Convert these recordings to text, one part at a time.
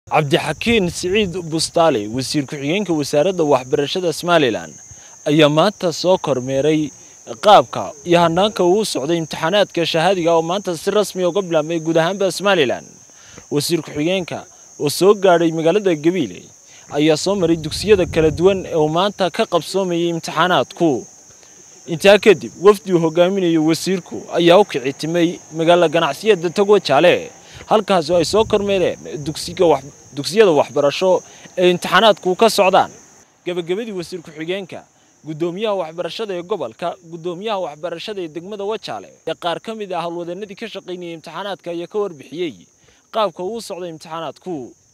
cabdixakiin siciid bustaale wasiir ku-xigeenka wasaaradda waxbarashada somalilan ayaa maanta soo kormeeray qaabka iyo hanaanka uu socday imtixaanaadka shahaadiga oo maanta si rasmi uga bilaabmay guud ahaanba somalilan wasiir ku-xigeenka oo soo gaadhay magaalada gabiile ayaa soo maray dugsiyada kala duwan ee uu maanta ka qabsoomayay imtixaanaadku intaa kadib wafdi uu hogaaminayo wasiirku ayaa u kici timay magaala ganacsiyada tagwa jaale halkaasoo ay soo kormeereen dugsiyada waxbarasho ee imtixaanaadku ka socdaan gebagabadii wasiir ku-xigeenka guddoomiyaha waxbarashada ee gobolka guddoomiyaha waxbarashada ee degmada wajaale ee qaar ka mid ah howlwadeenadii ka shaqaynayay imtixaanaadka ayaa ka warbixiyey qaabka uu socday imtixaanaadku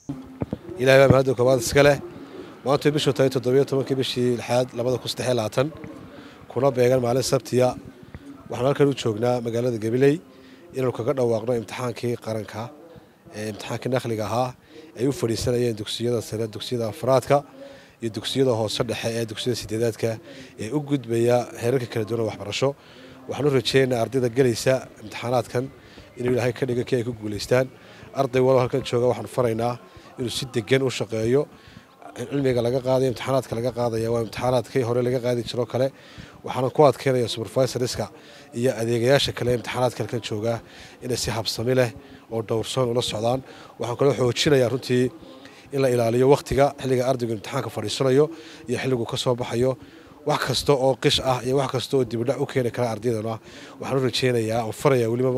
ilahay baa mahadda koobaad iska leh maanta bishu tahay toddobiyo tobankii bishii lixaad labada kun saddex iyo labaatan kuna beegan maalin sabtiya waxaan halkan u joognaa magaalada gabiley inaanu kaga dhawaaqno imtixaankii qaranka ee imtixaankii nakhliga ahaa ay u fadhiisanayeen dugsiyada sare dugsiyada afraadka iyo dugsiyada hoose dhexe ee dugsiyada sideedaadka ee u gudbaya heerarka kala duwan waxbarasho waxaanu rajeynaa ardayda gelaysa imtixaanaadkan inuu ilaahay ka dhiga kii ay ku guulaystaan arday walo halkan jooga waxaanu faraynaa inuu si degan u shaqeeyo cilmiga laga qaadaya imtixaanaadka laga qaadaya waa imtixaanaadkii hore laga qaadi jiro kale waxaana ku adkeynaya supervisorska iyo adeegayaasha kale imtixaanaadka halkan jooga inay si habsami leh oo dhowrsoon ula socdaan waxaan kaloo xoojinayaa runtii in la ilaaliyo wakhtiga xilliga ardaygu imtixaanka fadhiisanayo iyo xilligu ka soo baxayo wax kasta oo qish ah iyo wax kasta oo dibidhac u keeni kara ardaydana waxaan u rajeynayaa oo faraya weliba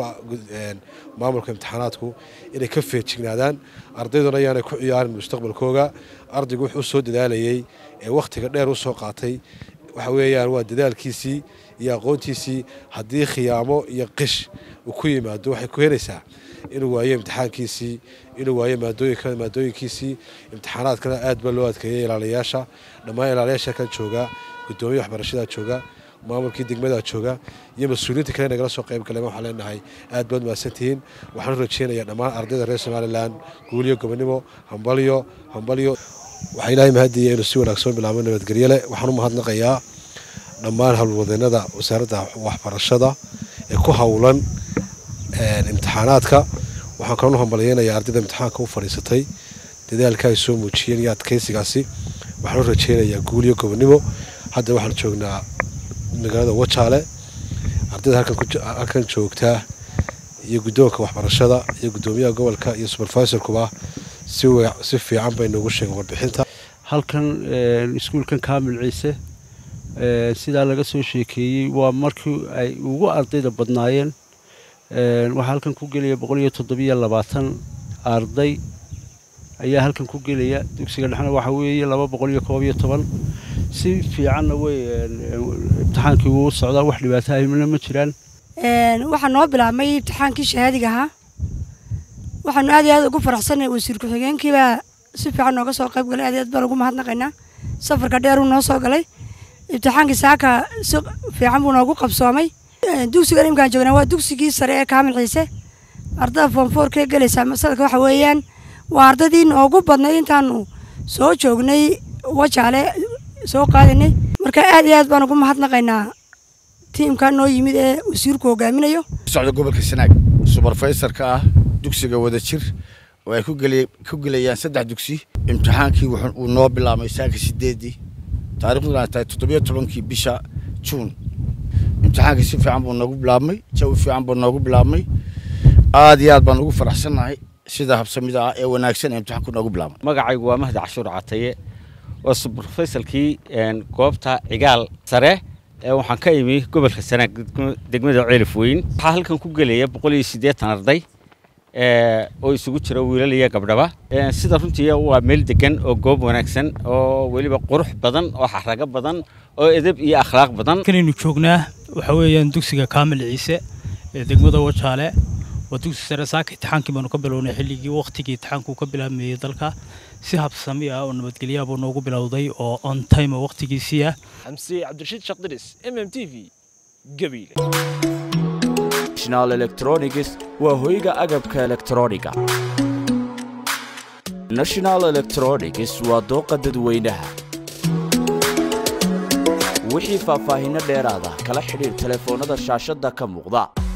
maamulka imtixaanaadku inay ka feejignaadaan ardayduna ayaanay ku ciyaarin mustaqbalkooga ardaygu wuxuu soo dadaalayey ee wakhtiga dheer u soo qaatay waxa weeyaan waa dadaalkiisii iyo aqoontiisii haddii khiyaamo iyo qish uu ku yimaado waxay ku helaysaa inuu waayo imtixaankiisii inuu waayo maadooyinkiisii imtixaanaadkana aad baa loo adkeeyay ilaaliyayaasha dhammaan ilaaliyaasha kan jooga gudoomiya waxbarashadaa jooga maamulkii degmadaa jooga iyo mas-uuliyiinta kale nagala soo qayb galeen waxaan leenahay aad baad mahadsantihiin waxaan u rajeynayaa dhammaan ardayda reer somalilan guuliyo gobonimo hambalyo hambalyo waxaa ilaahay mahadiya inuu si wanaagsan bilaabo nabadgelyo leh waxaan u mahadnaqayaa dhammaan howlwadeenada wasaaradda waxbarashada ee ku howlan imtixaanaadka waxaan kaloo u hambalyeynayaa ardayda imtixaanka u fadhiisatay dadaalka ay soo muujiyeen iyo adkaysigaasi waxaan u rajeynayaa guuliyo gobonimo hadda waxaan joognaa magaalada wajaale ardayda halkan joogtaa iyo guddoonka waxbarashada iyo guddoomiyaha gobolka iyo supervisorkuba si fiican bay noogu sheegeen warbixinta halkan iskuulkan kaamil ciise sidaa laga soo sheekeeyey waa markii ay ugu ardayda badnaayeen waxaa halkan ku gelaya boqol iyo toddobiyo labaatan arday ayaa halkan ku gelaya dugsiga dhexna waxaa weeye laba boqol iyo koob iyo toban si fiicanna wey imtixaankii wuu socdaa wax dhibaato ahimna ma jiraan waxaa noo bilaabmay imtixaankii shahaadiga ahaa waxaanu aad iyo aad ugu faraxsanay wasiir ku-xigeenkiibaa si fiican nooga soo qayb galay aad iyo aad baan ugu mahadnaqaynaa safarka dheeruu noo soo galay imtixaankii saaka si fiican buu noogu qabsoomay dugsiga imkaan joognaa waa dugsigii sare ee kaamil ciise ardada foomfoorkee gelaysaa masalka waxa weeyaan waa ardaydii noogu badnayd intaanu soo joognay wajaale soo qaadanay marka aad iyo aad baan ugu mahadnaqaynaa tiimkaa noo yimid ee wasiirku hogaaminayo socda gobolka sanaag suberfaysorka ah dugsiga wadajir oo ay ku gelayaan saddex dugsi imtixaankii uu noo bilaabmay saaka sideedii taariikhduna ay tahay toddobiyo tobankii bisha juun imtixaankii si fiican buu noogu bilaabmay jawi fiican buu noogu bilaabmay aad iyo aad baan ugu faraxsannahay sida habsamida ah ee wanaagsan ee imtixaanku noogu bilaabmay magacaygu waa mahdi cashuur cataye waa subrofesalkii goobta cigaal sare ee waxaan ka imi gobolka sanaag degmada ceelif weyn waxaa halkan ku gelaya boqol iyo siddeetan arday oo isugu jira wiilal iyo gabdhaba sida runtii waa meel degan oo goob wanaagsan oo weliba qurux badan oo xarago badan oo edeb iyo akhlaaq badan kanaynu joognaa waxa weeyaan dugsiga kaamil ciise ee degmada wajaale waa dugsi sare saaka imtixaankii baanu ka bilownay xilligii wakhtigii imtixaanku ka bilaabmayey dalka si habsami ah oo nabadgelyaha buu noogu bilowday oo on time oo wakhtigiisii ah xamse cabdirashiid shaqdiris m m t v gabiile national electronics waa hoyga agabka elektrooniga national electronics waa dooqa dadweynaha wixii faahfaahinno dheeraada kala xidhiir telefoonnada shaashadda ka muuqda